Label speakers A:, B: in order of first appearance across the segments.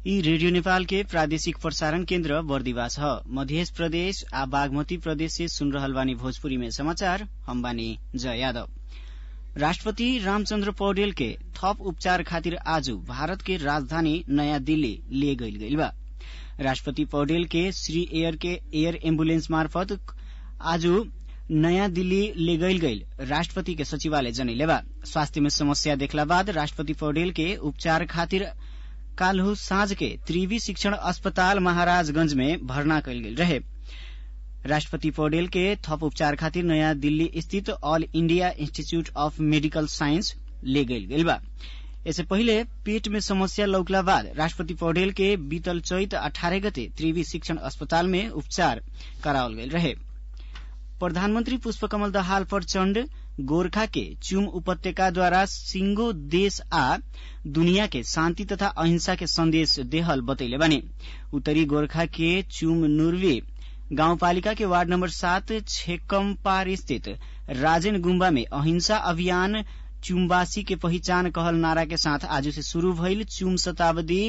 A: यी रेडियो नेपाल के प्रादेशिक प्रसारण केन्द्र बर्दिवास ह मध्य प्रदेश आ बागमती प्रदेश से सुन रहल बानी भोजपुरी में समाचार हम बानी जय यादव राष्ट्रपति रामचन्द्र पौडेल के थप उपचार खातिर आज भारत के राजधानी नयाँ दिल्ली ले गईल गईल बा राष्ट्रपति पौडेल के श्री एयर के एयर एम्बुलेंस मार्फत आज नयाँ दिल्ली ले गईल गईल राष्ट्रपति के सचिवालय जनैले बा स्वास्थ्य में समस्या देखला बाद राष्ट्रपति पौडेल के उपचार खातिर काल्हु साँझ के त्रिवी शिक्षण अस्पताल महाराजगंज में भर्ना कयल गेल रहे राष्ट्रपति पौडेल के थप उपचार खातिर नयाँ दिल्ली स्थित All India Institute of Medical Science ले गईल गेल बा इससे पहिले पेट में समस्या लौकला बाद राष्ट्रपति पौडेल के बीतल चैत अठारह गते त्रिवी शिक्षण अस्पताल में उपचार करावल गेल रहे प्रधानमन्त्री पुष्पकमल दाहाल प्रचण्ड गोर्खा के चुम उपत्यका द्वारा सिंगो देश आ दुनिया के शान्ति तथा अहिंसा के संदेश देहल बतैले बानी उत्तरी गोर्खा के चुम नुर्वे गाउँपालिका के वार्ड नम्बर सात छेकम्पार स्थित राजेन गुम्बा में अहिंसा अभियान चुमवासी के पहिचान कहल नारा के साथ आज से शुरू भइल चुम शताब्दी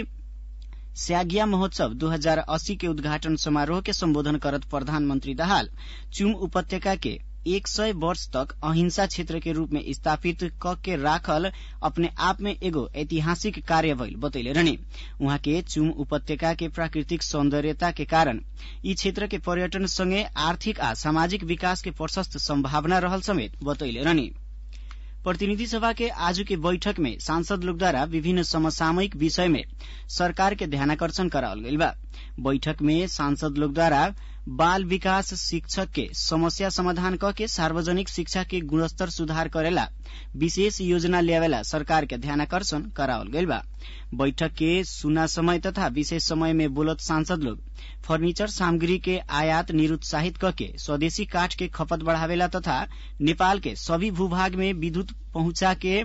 A: स्यागिया महोत्सव 2080 के उद्घाटन समारोह के सम्बोधन करत प्रधानमन्त्री दाहाल चुम उपत्यका के एक सय वर्ष तक अहिंसा क्षेत्र के रूप में स्थापित क के राखल अपने आप में एगो ऐतिहासिक कार्य भइल बतैले रहने उहाँ के चुम उपत्यका के प्राकृतिक सौन्दर्यता के कारण यी क्षेत्र के पर्यटन सँगै आर्थिक आ सामाजिक विकास के प्रशस्त सम्भावना रहल समेत बतैले रहने प्रतिनिधि सभा के आज के बैठक में सांसद लोग द्वारा विभिन्न समसामयिक विषय में सरकार के ध्यानाकर्षण करावल गईल बा बैठक में सांसद लोग द्वारा बाल विकास शिक्षक के समस्या समाधान क के सार्वजनिक शिक्षा के गुणस्तर सुधार करेला विशेष योजना ल्यावेला सरकार के ध्यानाकर्षण करावल गईल बा बैठक के सुना समय तथा विशेष समय में बोलत सांसद लोग फर्नीचर सामग्री के आयात निरुत्साहित करके स्वदेशी काठ के खपत बढ़ावेला तथा नेपाल के सभी भूभाग में विद्युत पहुंचा के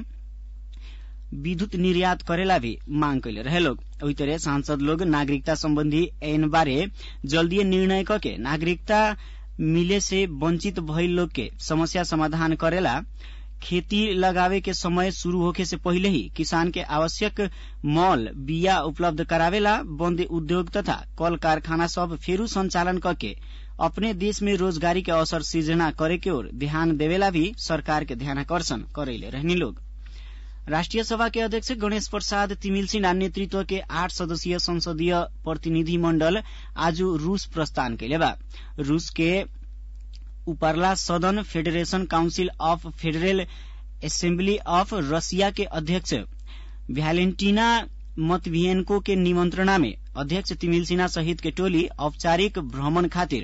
A: विद्युत निर्यात करेला भी मांग कैले रहे लोग ओही तरह सांसद लोग नागरिकता संबंधी ऐन बारे जल्दी निर्णय करके नागरिकता मिले से वंचित भइल लोग के समस्या समाधान करेला खेती लगावे के समय शुरू होखे से पहिले ही किसान के आवश्यक मॉल बिया उपलब्ध करावेला बंद उद्योग तथा कल कारखाना सब फेरू संचालन करके अपने देश में रोजगारी के अवसर सृजना करे के ओर ध्यान देवेला भी सरकार के ध्यानाकर्षण करेले रहनी लोग राष्ट्रिय सभा के अध्यक्ष गणेश प्रसाद तिमिल सिन्हा नेतृत्व के आठ सदस्यीय संसदीय प्रतिनिधि मण्डल आज रूस प्रस्थान कैले बा रूस के उपरला सदन federation council of federal assembly of Russia के अध्यक्ष भ्यालेन्टिना मतभियनको के निमंत्रणा में अध्यक्ष तिमिल सिन्हा सहित के टोली औपचारिक भ्रमण खातिर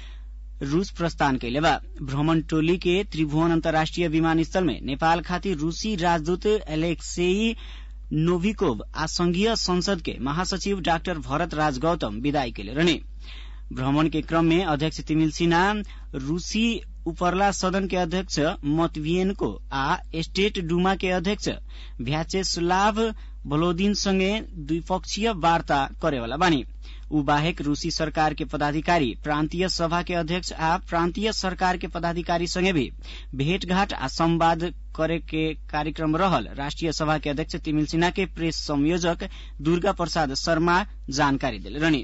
A: रूस प्रस्थान कैले बा भ्रमण टोली के त्रिभुवन अन्तर्राष्ट्रिय विमानस्थल में नेपाल खातिर रूसी राजदूत एलेक्सेई नोभिकोव आ संघीय संसद के महासचिव डाक्टर भरत राज गौतम विदाई कैले रहने भ्रमण के क्रम में अध्यक्ष तिमिल सिन्हा रूसी उपरला सदन के अध्यक्ष मतवियनको आ स्टेट डुमा के अध्यक्ष भ्याचेस्लाभ भलोदिन सँगै द्विपक्षीय वार्ता करेवाला बानी ऊ बाहेक रूसी सरकार के पदाधिकारी प्रान्तीय सभा के अध्यक्ष आ प्रान्तीय सरकार के पदाधिकारी सँगै भी भेटघाट आ संवाद करे के कार्यक्रम रहल राष्ट्रिय सभा के अध्यक्ष तिमिल सिन्हा के प्रेस संयोजक दुर्गा प्रसाद शर्मा जानकारी दिले रहने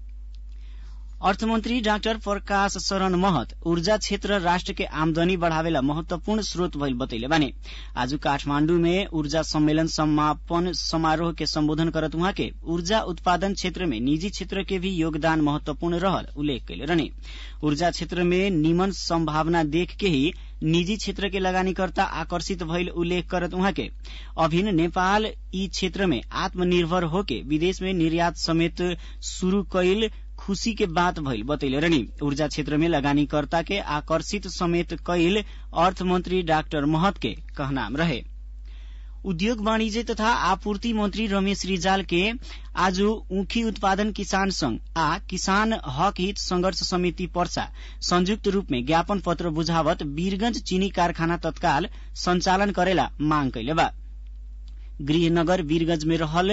A: अर्थमन्त्री डाक्टर प्रकाश शरण महत ऊर्जा क्षेत्र राष्ट्र के आमदनी बढ़ावेला महत्वपूर्ण स्रोत भइल बतैले बानी आज काठमाण्डु में ऊर्जा सम्मेलन समापन समारोह के सम्बोधन करत उहाँ के ऊर्जा उत्पादन क्षेत्र में निजी क्षेत्र के भी योगदान महत्वपूर्ण रहल उल्लेख कैले रहने ऊर्जा क्षेत्र में निमन सम्भावना देख के ही निजी क्षेत्र के लगानीकर्ता आकर्षित भइल उल्लेख करत उहाँ के अभिन नेपाल यी क्षेत्र में आत्मनिर्भर होके विदेश में निर्यात समेत शुरू कैल खुशी के बात भइल बतैले रहनी ऊर्जा क्षेत्र में लगानीकर्ता के आकर्षित समेत कैल अर्थमन्त्री डाक्टर महत के कहनाम रहे उद्योग वाणिज्य तथा आपूर्ति मंत्री रमेश रिजाल के आज ऊखी उत्पादन किसान संघ आ किसान हक हित संघर्ष समिति पर्सा संयुक्त रूप में ज्ञापन पत्र बुझावत वीरगंज चीनी कारखाना तत्काल संचालन करेला मांग कैले बा गृहनगर वीरगंज में रहल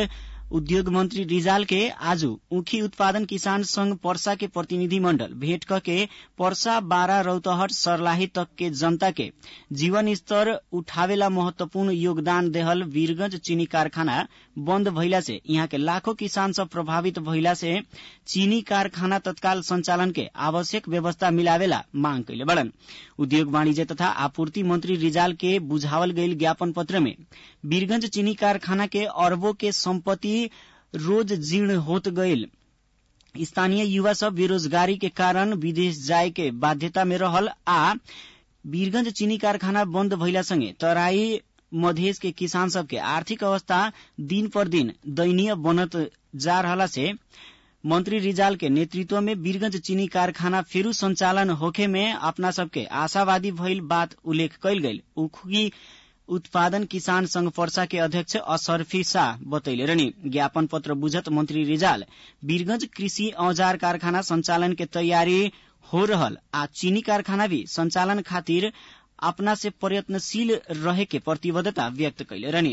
A: उद्योग मंत्री रिजाल के आज ऊखी उत्पादन किसान संघ पर्सा के प्रतिनिधि मंडल भेंट करके पर्सा बारा रौतहट सरलाही तक के जनता के जीवन स्तर उठावेला महत्वपूर्ण योगदान देहल वीरगंज चीनी कारखाना बंद भइला से यहाँ के लाखों किसान सब प्रभावित भइला से चीनी कारखाना तत्काल संचालन के आवश्यक व्यवस्था मिलावेला मांग कैले बड़न उद्योग वाणिज्य तथा आपूर्ति मंत्री रिजाल के बुझावल गईल ज्ञापन पत्र में वीरगंज चीनी कारखाना के अरबों के संपत्ति रोज जीर्ण होत गईल स्थानीय युवा सब बेरोजगारी के कारण विदेश जाय के बाध्यता में रहल आ वीरगंज चीनी कारखाना बंद भइला संगे तराई मधेश के किसान सब के आर्थिक अवस्था दिन पर दिन दयनीय बनत जा रहला से मंत्री रिजाल के नेतृत्व में वीरगंज चीनी कारखाना फेरू संचालन होखे में अपना सबके आशावादी भइल बात उल्लेख कैल गईल उखी उत्पादन किसान संघ पर्सा के अध्यक्ष असरफी शाह बतैले रहनी ज्ञापन पत्र बुझत मंत्री रिजाल वीरगंज कृषि औजार कारखाना संचालन के तैयारी हो रहल आ चीनी कारखाना भी संचालन खातिर अपना से प्रयत्नशील रहे के प्रतिबद्धता व्यक्त कैले रहनी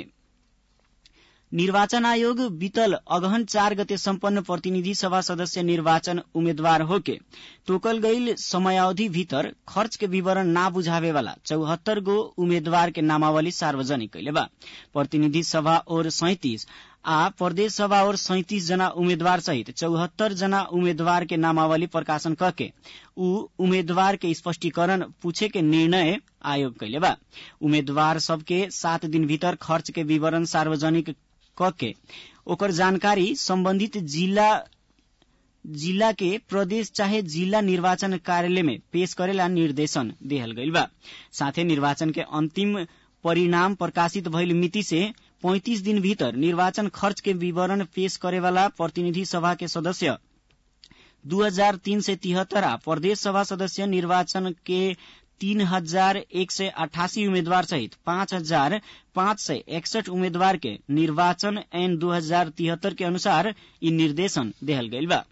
A: निर्वाचन आयोग बीतल अगहन चार गते सम्पन्न प्रतिनिधि सभा सदस्य निर्वाचन उम्मेद्वार होके तोकल गईल समयावधि भीतर खर्च के विवरण ना बुझावे वाला चौहत्तर गो उम्मेद्वार के नामावली सार्वजनिक कैले बा प्रतिनिधि सभा और सैतिस आ प्रदेश सभा और सैतिस जना उम्मेद्वार सहित चौहत्तर जना उम्मेद्वार के नामावली प्रकाशन करके ऊ उम्मेद्वार के स्पष्टीकरण पूछे के निर्णय आयोग कैले बा उम्मेद्वार सबके सात दिन भीतर खर्च के विवरण सार्वजनिक कके ओकर जानकारी संबंधित जिला जिला के प्रदेश चाहे जिला निर्वाचन कार्यालय में पेश करेला निर्देशन देहल गईल बा साथे निर्वाचन के अंतिम परिणाम प्रकाशित भइल मिति से 35 दिन भीतर निर्वाचन खर्च के विवरण पेश करेवाला प्रतिनिधि सभा के सदस्य दू हजार तीन सय तिहत्तर आ प्रदेश सभा सदस्य निर्वाचन के तीन हजार एक सय अठासी उम्मेद्वार सहित पाँच हजार पाँच सय एकसठ उम्मेद्वार के निर्वाचन ऐन दू हजार तिहत्तर के अनुसार यी निर्देशन देहल गईल बा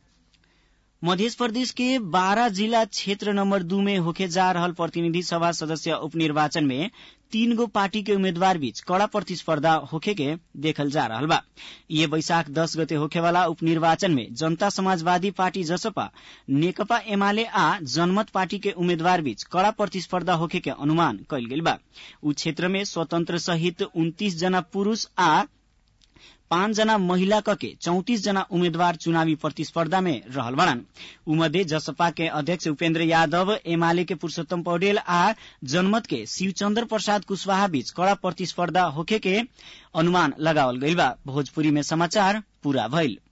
A: मध्य प्रदेश के बारह जिला क्षेत्र नंबर दू में होके जा रहल प्रतिनिधि सभा सदस्य उपनिर्वाचन में तीन गो पार्टी के उम्मीदवार बीच कड़ा प्रतिस्पर्धा होखे के देखल जा रहा बा ये बैशाख दस गते होखे वाला उपनिर्वाचन में जनता समाजवादी पार्टी जसपा नेकपा एमाले आ जनमत पार्टी के उम्मीदवार बीच कड़ा प्रतिस्पर्धा होखे के अनुमान कैल गेल बा उ क्षेत्र में स्वतंत्र सहित उन्तीस जना पुरूष आ पाँच जना महिला कके चौतिस जना उम्मेद्वार चुनावी प्रतिस्पर्धा में रहल बड़न उमध्ये जसपा के अध्यक्ष उपेन्द्र यादव एमाले के पुरूषोत्तम पौडेल आ जनमत के शिवचंद्र प्रसाद कुशवाहा बीच कड़ा प्रतिस्पर्धा होखे के अनुमान लगावल गईल बा भोजपुरी में समाचार पूरा भइल